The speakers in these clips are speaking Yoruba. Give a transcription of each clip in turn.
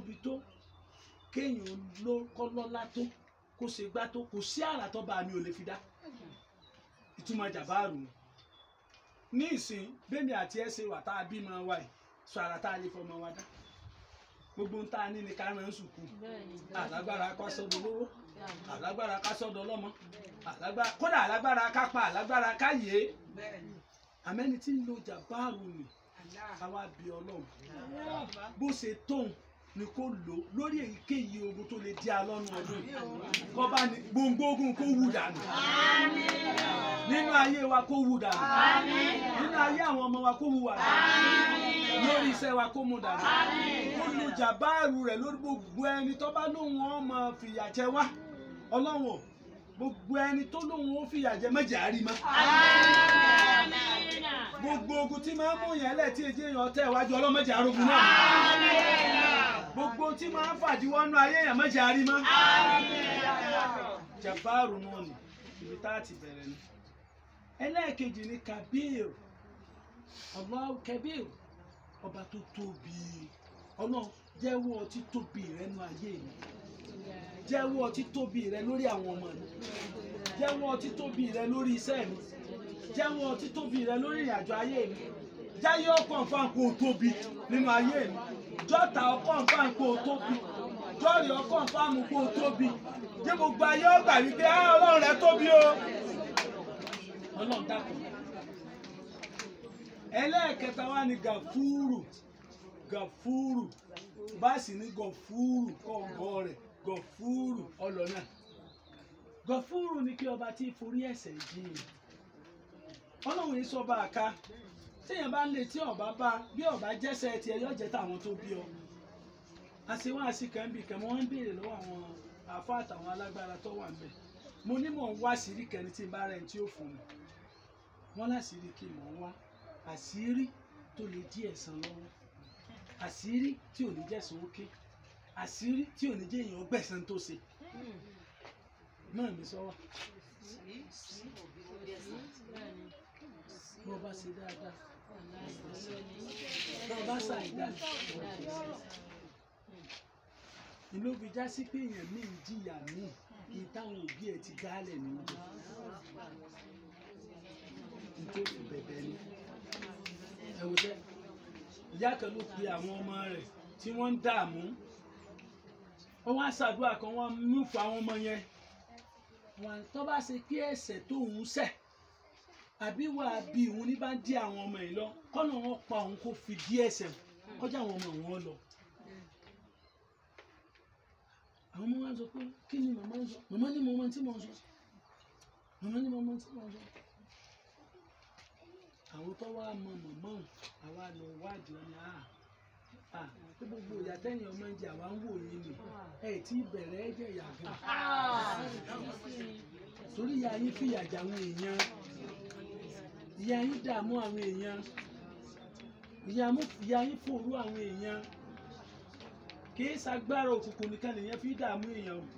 tóbi tó kéèyàn ló kọ́ lọ́lá tó kó ṣe gbá tó kò sí àrà tó bá mi ò lè fi dá ìtumọ̀ jàbáàrù ni ní ìsìn bẹ́ẹ̀ni àti ẹ̀ ṣe wà tá a bí máa wà yìí sọ àrà tá a lè fọmọ wa dá gbogbo ń tá a ní ni ká rán sùkú alágbára ká sọ́dọ̀ lówó alágbára ká sọ́dọ̀ lọ́mọ alágbára kódà alágbára ká pa alágbára ká yé àmẹ́ni tí ń lo jàbáàrù ni àwa bí ọlọ́run bó ṣe tóun ni kó lò lórí èyíkéyìí ogun tó lè di alọ́nu ọdún yìí kọ́ bá ní gbòǹgbò ogun kó wù dànù nínú ayé wa kó wù dànù nínú ayé àwọn ọmọ wa kó wù wà dànù lórí iṣẹ́ wa kó mú dànù kó lo jàbáàrù rẹ̀ lórí gbogbo ẹni tó bá lóun ọmọ fìyà jẹ wá ọlọ́run o, gbogbo ẹni tó lóun ó fìyà jẹ mẹ́jẹ̀ á rí mọ́ gbogbo ogun tí máa ń mú yẹn lẹ̀ tí èjì èèyàn tẹ̀ wájú ọlọ́mọdé arógun náà gbogbo tí máa ń fàdíwọ́nú ayé èèyàn mẹ́jẹ̀ á rí mọ́ jàbáàrù náà ni ibi tá a ti bẹ̀rẹ̀ ni ẹlẹ́ẹ̀kejì ni kabir Allahu kabir ọba tó tóbi ọlọ́run jẹ́wọ́ títóbi rẹ nú ayé mi jẹ́wọ́ títóbi rẹ lórí àwọn ọmọ mi jẹ́wọ́ títóbi rẹ lórí iṣẹ́ mi jẹ́wọ́ títóbi rẹ lórí ìrìnàjò ayé mi jáyé ọkàn fáwọn kó o tóbi nínú ayé mi jọ́ta ọkàn fáwọn kó o tóbi jọ́ọ̀rì ọkàn fáwọn kó o tóbi jẹ́ gbogbo ayé ọgbà wípé á ọlọ́run rẹ tóbi o ọlọ́run dákun ẹlẹ́ẹ̀kẹta wá ní gàfúrù gàfúrù báàsì ní gọ̀fúrù kọ̀ọ̀gọ́ rẹ̀ gọ̀fúrù ọlọ́nà gọ̀fúrù ní kí ọba tí forí ẹ̀ṣẹ̀ jìn ọlọ́run yìí sọba àká téèyàn bá ń lè tí ọba bá bí ọba jẹ́sẹ̀ tiẹ̀ yóò jẹ́ tàwọn tó bí ọ àṣewọ́n àṣìkàn bì kàn wọ́n ń béèrè lọ́wọ́ àwọn àfa àtàwọn alágbára tó wà ńbẹ̀ mo ní mò ń wá àṣírí kẹni tí n bá rẹ̀ tí ó fún mi wọ́n láṣìírí kí mò ń wá àṣírí tó lè dí ẹ̀san lọ́wọ́ àṣírí tí ò ní jẹ́sán ókè àṣírí tí ò ní jẹ́ èèyàn gbẹ̀san tó ṣe náà mi sọ wá bó bá ṣe dáadáa bó bá ṣàìdá ìlú fi já sí pé èèyàn míì ń jìyà míì kí táwọn òbí ẹ̀ ti dálẹ̀ ní oúnjẹ nítorí bẹ̀bẹ̀ ni ẹ wò jẹ́ ìyá kan ló pe àwọn ọmọ rẹ̀ tí wọ́n ń dààmú wọ́n wá ṣàdúrà kan wọ́n mú fún àwọn ọmọ yẹn wọ́n tó bá ṣe kí ẹ̀ṣẹ̀ tó ń ṣẹ̀ àbí wà á bí òun ní bá ń dí àwọn ọmọ yìí lọ kọ́nà wọn pa òun kó fi dí ẹ̀ṣẹ̀ kọjá àwọn ọmọ wọn lọ. àwọn ọmọ wa ń sọ pé kí ni màmá ń sọ màmá ní màmá tí mò ń sọ màmá ní màmá tí mò ń sọ. àwọn tó wá mọ màmá òun àwa lọ wádìí wọn ni a a pé gbogbo ìyá tẹ́yìn ọmọ ń jẹ àwa ń wò yín ni ẹ tí bẹ̀rẹ̀ ẹ jẹ́ ìyá gan torí ìyá yín fìyà jẹ àwọn èèyàn ìyá yín dààmú àwọn èèyàn ìyá mú ìyá yín fòrú àwọn èèyàn kìí ṣagbára òkùnkùn nìkan nìyẹn fi dààmú èèyàn o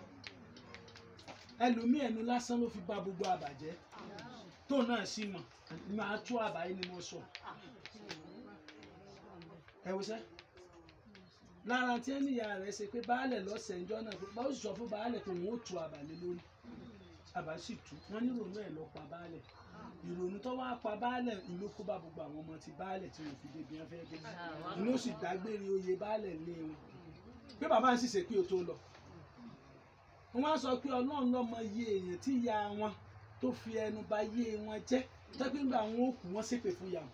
ẹlòmíì ẹnu lásán ló fi bà gbogbo àbàjẹ́ tó náà sì mọ̀ máa tú àbáyé ni mo sọ ẹ wo sẹ́ lára tí ẹni ìyá rẹ̀ ṣe pé baálẹ̀ lọ́sẹ̀ ńjọ́ náà pé báwo sì sọ fún baálẹ̀ pé òun ó tu àbàlẹ̀ lórí àbá sì tú wọ́n ní ìrònú ẹ̀ lọ pa baálẹ̀ ìrònú tó wá pa baálẹ̀ ìlú kó bá gbogbo àwọn ọmọ ti baálẹ̀ tí wọ́n fi débi wọn fẹ́ dé inú sì dágbére oyè baálẹ̀ lé wọn pé bàbá ń sì ṣe pé o tó lọ wọ́n á sọ pé ọlọ́run lọ́mọ iye èèyàn tí ìyá wọn tó fi ẹnu bà yé wọn jẹ́ tẹ́pẹ́ ńgbà wọn ó kú wọn ṣépè fún ìyá wọn.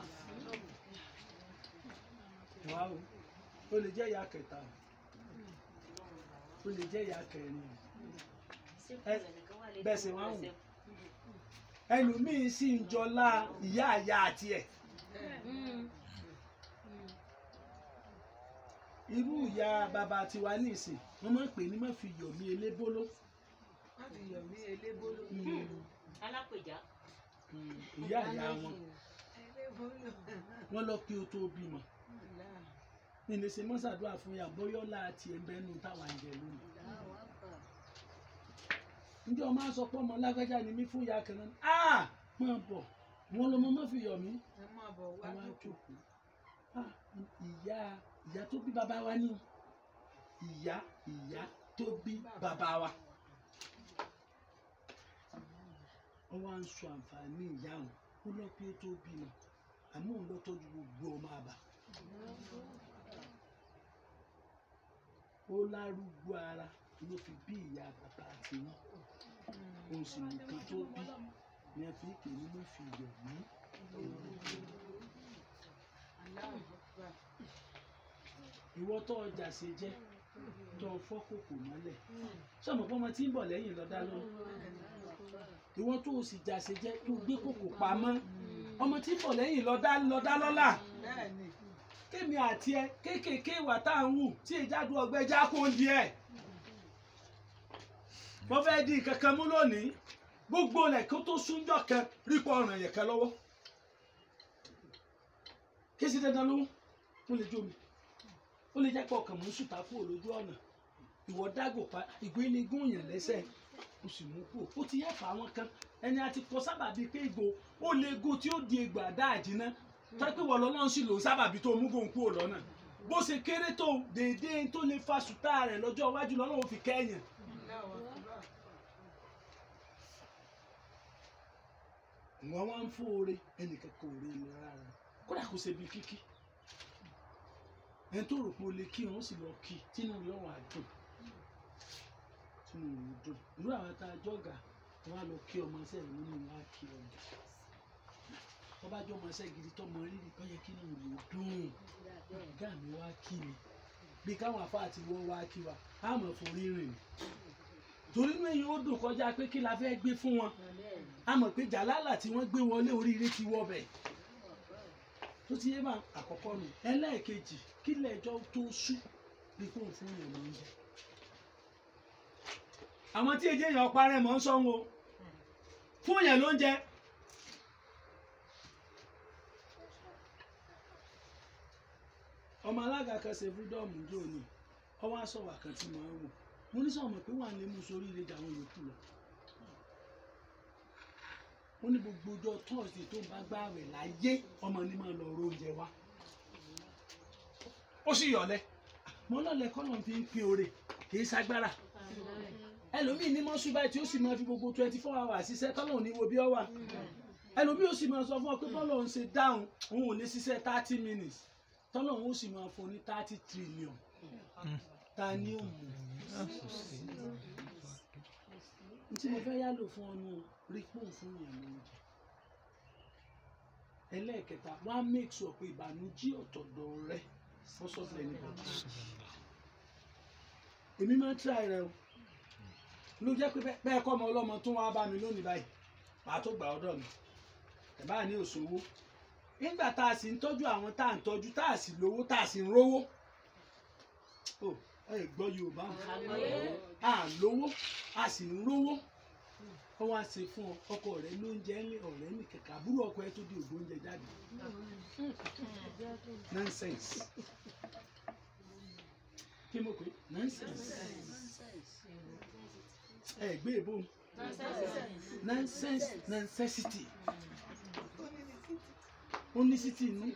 wá o ó lè jẹ́ ìyá kẹta o ó lè jẹ́ ìyá kẹrin o bẹ́ẹ̀ sì wá wò ẹlòmíín sì ń jọlá ìyá àyà àti ẹ̀ irú ìyá bàbá tiwa ní ìsìn wọ́n máa ń pè ní má fi yọ̀ mí elébóló láti yọ̀ mí elébóló. alápèjá Mm, ìyá ìyá wọn elébóló. wọ́n lọ kí o tó bímọ nílé ṣe mọ́sàdúrà fún yà bóyọ́lá àti ẹ̀ńbẹ́nu táwa ń jẹ lónìí ǹjẹ́ ọmọ aṣọ pọ́ ọmọ lágbájá ni mí fún ìyá kan náà ah máa bọ̀ wọn lọmọ má fi yọ̀ mí ẹ máa bọ̀ wá àwọn jókòó. àjòkù ah ìyá ìyá tó bí bàbá wa ní ìyá ìyá tó bí bàbá wa wọ́n wá ń sọ àǹfààní ìyá wọn ó lọ pé ó tó bímọ àmọ́ òun lọ tọ́jú gbogbo ọmọ àbá ó lárúgbó ara ló fi bí ìyá bàbá àti wọn òun sì nìkan tó bí ní ẹ fi kè ní ló fi yọ̀ mí ìwọ tó ọjà ṣe jẹ́ tó fọ́ kòkò mọ́lẹ̀ sọmọ pé ọmọ tí ń bọ̀ lẹ́yìn lọ́dá lóhùn ìwọ tó o sì jà ṣe jẹ́ tó gbé kòkò pamọ́ ọmọ tí ń bọ̀ lẹ́yìn lọ́dá lọ́dá lọ́lá bẹ́ẹ̀ni kémi àti ẹ kéékèèké ìwà tá à ń wù tí ìjádù ọgbẹ́ já kó ń di ẹ̀ mo fẹ́ di nǹkan kan mú lónìí gbogbo rẹ̀ kó tó súnjọ́ kan rí pọ̀ ọ̀ràn yẹn kan lọ́wọ́ kí sí dandan lówó ó lè jó mi ó lè jẹ́ pé ọkàn mò ń sùtà kúrò lójú ọ̀nà ìwọ dágò pa ìgbé ní gúnyàn lẹ́sẹ̀ ó sì mú kúrò ó ti yẹ fà wọn kan ẹni àti kọ sábàbí pé ìgbò ó lè go tí ó di egbò àdá àjìná tọ́ pé wọ́n lọ́nà sì lò sábàbí tó mú gòun kúrò lọ́nà bó ṣe kéré tó déédéé tó lè fa sùtà rẹ̀ lọ́jọ́ iwájú lọ́nà ó fi kẹ́yìn wọn wá ń fún oore ẹnìkan kò rí ni rárá kódà kò ṣe bí kíkí ẹni tó rò pé o lè kí wọn sì lọ kí tínú rẹ̀ wà dùn tínú rẹ̀ dùn irú àwọn tá a jọgà wọn á lọ kí ọmọ ẹsẹ rẹ̀ nínú wọn á kí ọgà wọn bá jọ ọmọ ẹsẹ gidi tọmọ rírì kọ yẹ kí inú rẹ̀ dùn ọgá mi wá kí mi bí káwọn afá àti wọn wá kí wa á mọ̀ forí rìn torí inú èyí ó dùn kọjá pé kí la fẹ́ gbé fún wọn a mọ̀ pé jàlálà tí wọ́n gbé wọlé oríire ti wọ bẹ̀ tó ti yé máa àkọ́kọ́ nù ẹlẹ́ẹ̀kejì kí lẹ́jọ́ tó sú bí kò fún yẹn ló ń jẹ. àwọn tí èjì èèyàn parẹ́ mọ́ ń sọ wọn o fún yẹn ló ń jẹ. ọmọ alága kan ṣe fúdọ́ọ̀mù jò ní ọwọ́ aṣọwà kan tí mo ń wò mo ní sọ̀mọ̀ pé wà lè mú sórí ire jà àwọn yòókù lọ ó ní gbogbo ọjọ́ tọ́ọ̀sì tó ń bá gbààwẹ̀ láyé ọmọ ní máa lọ ro oúnjẹ wá ó sì yọ̀lẹ̀ mo lọ́lẹ̀ kọ́ lọ́n fi ń pín oore kì í ṣagbára ẹlòmíì ní mọ́sú báyìí tí ó sì máa fi gbogbo twenty four hours ṣiṣẹ́ tọ́lọ̀ ní wo bí ọ wà ẹlòmíì ó sì máa sọ fún ọ pé bọ́lọ̀ ń ṣe dáhùn òun ò ní ṣiṣẹ́ thirty minutes tọ́lọ̀ òun ó sì máa fún ní thirty trillion ta ni ó mú tí mo fẹ́ yálò fún ọnu rí pòun fún yẹn lóúnjẹ ẹlẹ́ẹ̀kẹta wá make sure pé ìbànújẹ́ ọ̀tọ̀dọ̀ rẹ wọ́n sọ fún ẹni bọ̀dọ̀ èmi máa ń try rẹ o ló jẹ́ pé bẹ́ẹ̀ kọ́ ọmọ ọlọ́mọ tó wá bá mi lónìí báyìí màá tó gbà ọ́dọ̀ mi ẹ̀ bá ní òṣòwò nígbà tá a sì ń tọ́jú àwọn tá à ń tọ́jú tá a sì lówó tá a sì ń rówó o ẹ gbọ́ Yorùbá a lówó a sì ń rówó wọ́n wá ṣe fún ọ ọkọ rẹ lóúnjẹ ńlẹ ọ̀rẹ́ ní kẹkẹ àbúrò ọkọ ẹ tó di ògbó oúnjẹ jáde nonsense kí mo pè nonsense ẹ gbé èbó nonsense necessity ó ní city inú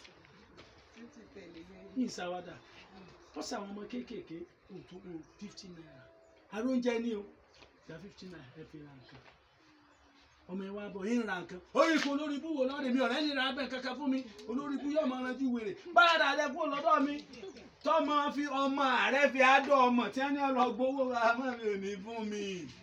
ní ìsáwádà wọ́n sàwọn ọmọ kéékèèké òtún o fifty naira aróúnjẹ ní o gba fifty naira ẹ fi ra nǹkan ọmọ ẹ wá bọ̀ yín ra nǹkan orí ikú olórí ibú wo lọ́dẹ mi ọ̀rẹ́ ní ra abẹ́ kankan fún mi olórí ibú yóò máa ranjú wèrè báyà rẹ kúrò lọ́dọ̀ mi tọmọ fi ọmọ rẹ fi àádọ́ ọmọ tí wọ́n ní ọlọ́ gbowó àmọ́ mi ò ní fún mi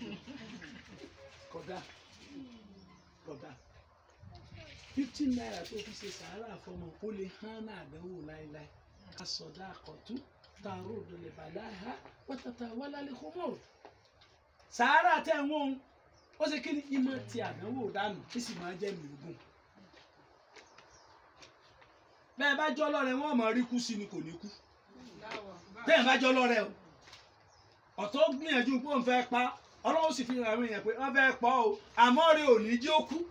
kódà kódà fifty naira tó fi ṣe sàárà fọmọ ó lè hán náà àdánwò láéláé asọdá àkọtún tààrọ òdòlè bàdáhà wọ́tàtà wálálẹ̀ kọ́mọ́ sàárà tẹ̀ ń wọ́n ó ṣe kí ni ìmọ̀ ti àdánwò dànù kí sì máa jẹ́ mìíràn bẹ́ẹ̀ bá jọ́ lọ́rẹ̀ wọ́n mọ̀ rí kú sí ni kò ní kú bẹ́ẹ̀ bá jọ́ lọ́rẹ̀ o ọ̀tọ́ gbìyànjú pé òun fẹ́ pa ọlọ́run sì fi hàn àwọn èèyàn pé wọ́n fẹ́ pa o àmọ́ rẹ̀ ò ní jí ó kú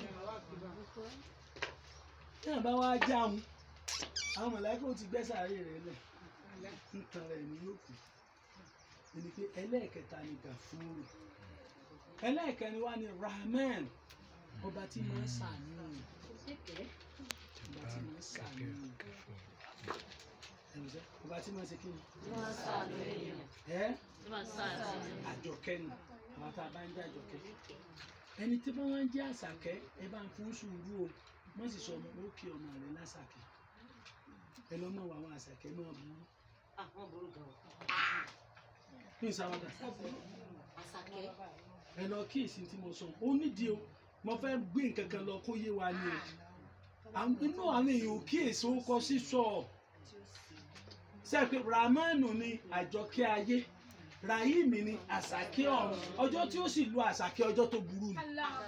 bẹ́ẹ̀ bá wá jáàmù àwọn mọ̀láìkò ti gbẹ́ sàárè rẹ̀ lẹ̀ ń tan rẹ̀ ní yóò kù ẹni pé ẹlẹ́ẹ̀kẹta ni gàfúrù ẹlẹ́ẹ̀kẹrin wá ní rahman ọba tí máa ń ṣàánú ọba tí máa ń ṣàánú ẹ̀rọ̀sẹ̀ ọba tí wọ́n ṣe kí ni Wọ́n sàánú èèyàn. ẹ́ Wọ́n sàánú èèyàn. àjọkẹ́ ni àwọn tá a bá ń jẹ́ àjọkẹ́ ẹni tí wọ́n ń jẹ́ àṣàkẹ́ ẹ bá ń fún sùúrù o wọ́n sì sọ ọmọ ó kí ọmọ rẹ̀ lásàkẹ́ ẹ lọ́ mọ̀ wọ àwọn àṣàkẹ́ máa burú Ah, wọ́n burú gan. ní ìsáwọ́dà Àṣàkẹ́. ẹ lọ kíyèsí tí mo sọ ó nídìí o mo fẹ́ gbé nǹkan kan lọ kó yé wa ni o Àwọn- inú àwọn èèyàn ò kíyèsí ó kọ sísọ sẹ́ẹ̀pẹ́ ramanu ni àjọkẹ́ ayé rahimi ni àṣàkẹ́ ọ̀run ọjọ́ tí ó sì lu àṣàkẹ́ ọjọ́ tó burú ni.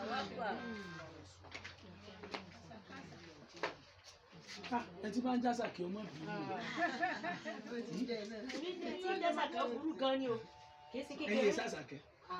Ah, ẹ ti bá ń jásàkẹ́ ọmọ bìí Èmi ní tí ń dẹ́sàkẹ́ burú gan ni o. Kì í sí ẹ̀yin kékeré. lè sàṣàkẹ́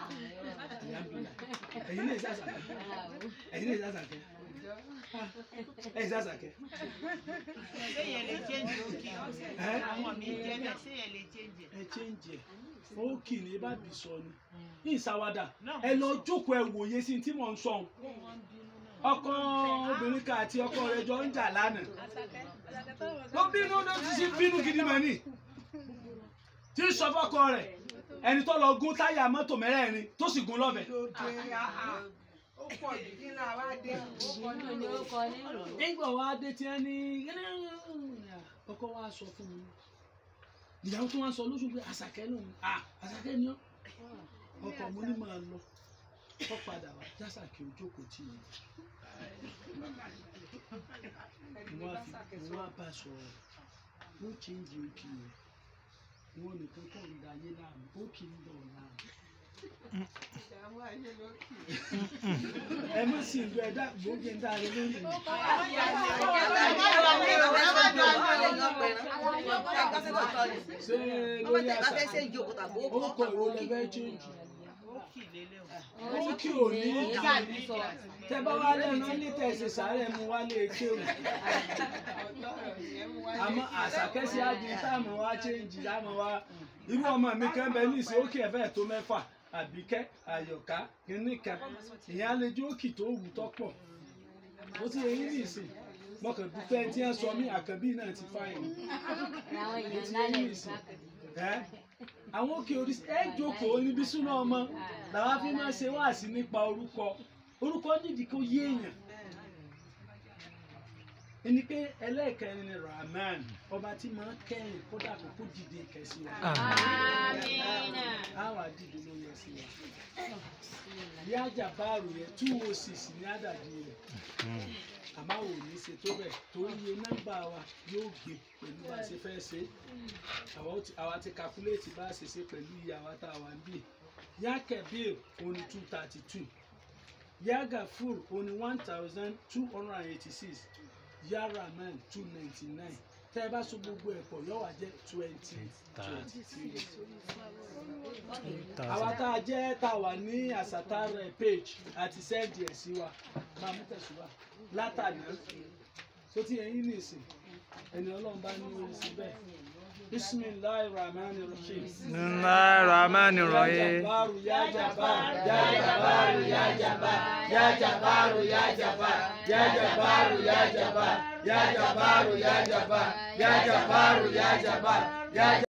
ẹ̀yin lè sàṣàkẹ́ ẹ̀yin lè sàṣàkẹ́ Ah, ẹ̀yin sàṣàkẹ́ Séyẹn lè change òkè. ẹ̀ Àwọn mi jẹ́ bẹ́ẹ̀ séyẹn lè change. ẹ change ẹ̀ ó kì ní bá bì sọ ni ní ìsáwádà Náà ẹ lọ jókòó ẹ wòye sí tí mò ń sọ ohun ọkọ obìnrin kan àti ọkọ rẹ̀ jọ ń jà lánàá ló bínú ló ti sí bínú gidi mọ ni tí ń sọ fọ́kọ rẹ̀ ẹni tó lọ gún táyà mọ́tò mẹ́rẹ̀ẹ̀rin tó sì gún lọ́bẹ lóde àhà ó pọ̀ jù kí náà wá dé ó kọ́ ní orúkọ nígbà wa dé tí wọn ní ọkọ wa sọ fún mi ìyàwó tó wá sọ lóṣù pé àṣàkẹ́ lòun à àṣàkẹ́ ni ọ́ ọkọ mo ní máa lọ kọ́ padà wá jásàkẹ́ ojókòó tì í mo wá fi mo wá bá sọ̀rọ̀ mo change òkè rẹ̀ wọn nìkan kọ́ ń da ayé láàmú ó kì í dọ̀ láàmú ìdààmú ayé ló kì í. ẹ má sì ń gbọ́ ẹ dá gbòógì ń dá ayé lórí mi. ṣé lórí àṣà orúkọ ìwo lẹ fẹ́ change ó kì lélẹ̀ o. ó kí ò ní kí tẹ bá wá lẹ́nu ní tẹ̀sí sáré mu wálé kéwù àmọ́ àṣàkẹ́sí ájú táàmù wá change táàmù wá irú ọmọ mi kan bẹ ní ìsìn òkè ẹ̀fẹ́ tó mẹ́fà àbíkẹ́ àyọ̀ká kìnnìkan ìyẹn àlejò òkì tó wù tọ́pọ̀ ó ti yẹ yín ní ìsìn mọ̀kàn dúpẹ́ tí wọ́n sọ mí àkànbí náà ti fáyìn àwọn ó èèyàn ti yẹ lálẹ́ yín ní ìsìn ẹ́ àwọn òkè oríṣi ẹ jókòó níbi súná ọmọ làwọn fi máa ṣe wáàsí nípa orúkọ orúkọ nídìí kó yé èèyàn ẹni pé ẹlẹ́ẹ̀kẹrin ni rahman ọba tí máa ń kẹ́yìn kódà kó kó dìde kẹsí wa Amina. àwọn àdìdì ló yẹ sí wa yájà báàrù yẹn two oh six ní àdàdì rẹ̀ àmọ́ àwọn ò ní ṣe tó bẹ̀ torí iye nọ́mbà wa yóò gbé pẹ̀lú bá a ṣe fẹ́ ṣe àwa ó ti- àwa ti calculate bá a ṣe ṣe pẹ̀lú iye àwa tá a wà ń bì yá kẹ̀bíl oní two thirty two yá gafur oní one thousand two hundred and eighty six yá rahman two ninety nine tẹ́ ẹ bá so gbogbo ẹ̀ pọ̀ yóò wá jẹ́ twenty twenty three àwa tá a jẹ́ tá a wà ní àsátárẹ̀ page àti sẹ́ẹ̀dì ẹ̀ sí wa máa mú tẹ̀síwá látàná tó ti ẹ̀yìn nìsín ẹni ọlọ́run bá ní orí síbẹ̀ bisimilahi rahman rahim. Bismillahir Rahmanir Rahim. Ya Jabaru ya Jabaru ya Jabaru ya Jabaru ya Jabaru ya Jabaru ya Jabaru ya Jabaru ya Jabaru ya Jabaru ya Jabaru ya Jabaru ya